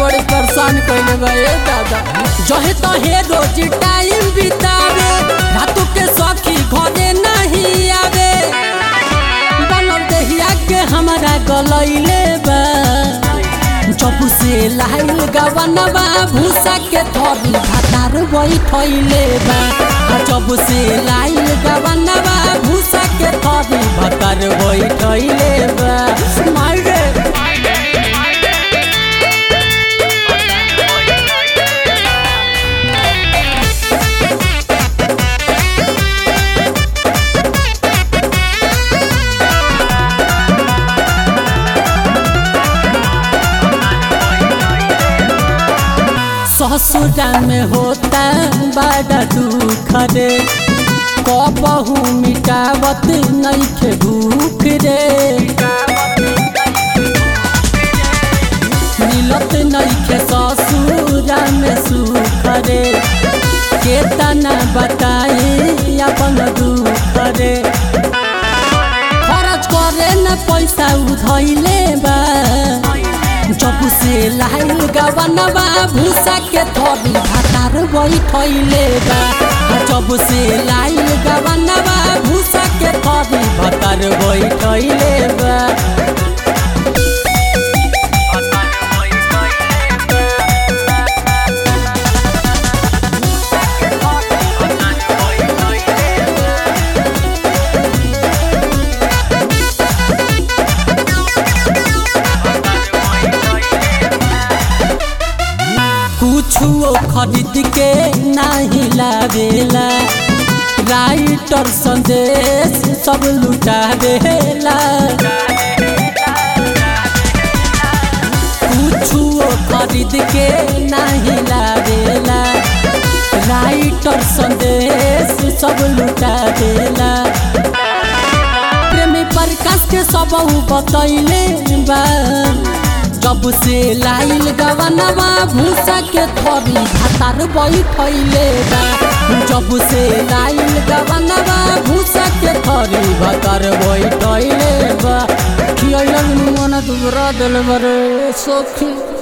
बड़ी परेशान कइले बा ए दादा जहे तहे रोज टाइम बितावे रातों के सखी घरे नहीं आवे बनल देहिया के हमारा गलैले बा जब से लाइल गवनवा भूसा के थोड़ी भातार बैठैले बा आ जब से लाइल गवनवा भूसा के थोड़ी भातार बैठैले बा मारे ससुरा में होता बड़ा दुख रे कबहू मिटावत नइखे भूख रे मिलत नइखे ससुरा में सुख रे केतना बताई अपन दुख रे खर्च करे न पैसा उधैले बा जब से लाइल गवनवा भूसा के थोड़ी भातार बैठैले बा आ जब से लाइल गवनवा भूसा के थोड़ी भातार बैठैले बा कुछो खरीद के नहीं लावेला राइटर संदेश सब लुटा देला कुछो खरीद के नहीं लावेला राइटर संदेश सब लुटा देला प्रेमी प्रकाश के सब बतैले बा जब से लाइल गवनवा भूसा के थोड़ी भातार बैठैले बा जब से लाइल गवनवा भूसा के थोड़ी भातार बैठैले बा खियलन मन दुबरा दिल बरे सखी